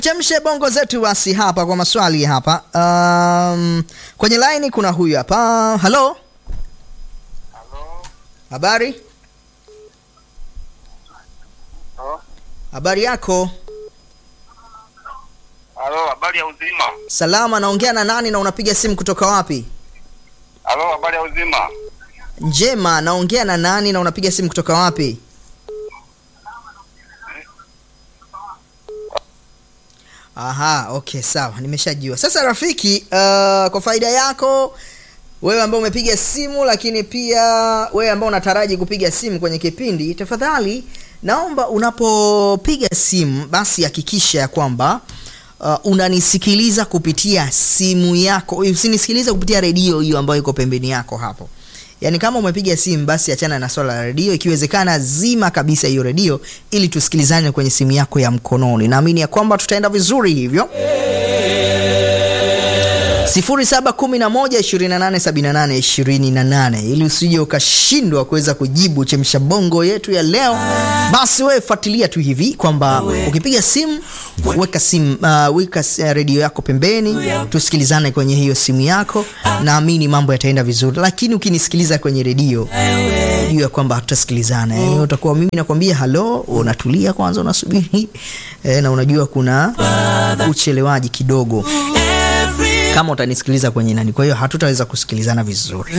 Chemshe bongo zetu basi hapa kwa maswali hapa. Um, kwenye line kuna huyu hapa. Halo, Halo. habari? Halo. Habari yako? Halo, habari ya uzima. Salama, naongea na nani na unapiga simu kutoka wapi? Halo, habari ya uzima. Njema, naongea na nani na unapiga simu kutoka wapi? Aha, okay, sawa, nimeshajua. Sasa rafiki, uh, kwa faida yako wewe ambao umepiga simu, lakini pia wewe ambao unataraji kupiga simu kwenye kipindi, tafadhali naomba unapopiga simu basi hakikisha ya kwamba uh, unanisikiliza kupitia simu yako, usinisikilize kupitia redio hiyo ambayo iko pembeni yako hapo. Yaani kama umepiga simu basi achana na swala la redio, ikiwezekana zima kabisa hiyo redio ili tusikilizane kwenye simu yako ya mkononi. Naamini ya kwamba tutaenda vizuri hivyo. 0711287828 ili usije ukashindwa kuweza kujibu chemsha bongo yetu ya leo, basi wewe fuatilia tu hivi kwamba ukipiga simu weka simu uh, weka uh, redio yako pembeni, tusikilizane kwenye hiyo simu yako. Naamini mambo yataenda vizuri, lakini ukinisikiliza kwenye redio jua kwamba hatutasikilizana. Yani utakuwa mimi nakwambia halo, unatulia kwanza, unasubiri eh, na unajua kuna uchelewaji kidogo kama utanisikiliza kwenye nani, kwa hiyo hatutaweza kusikilizana vizuri.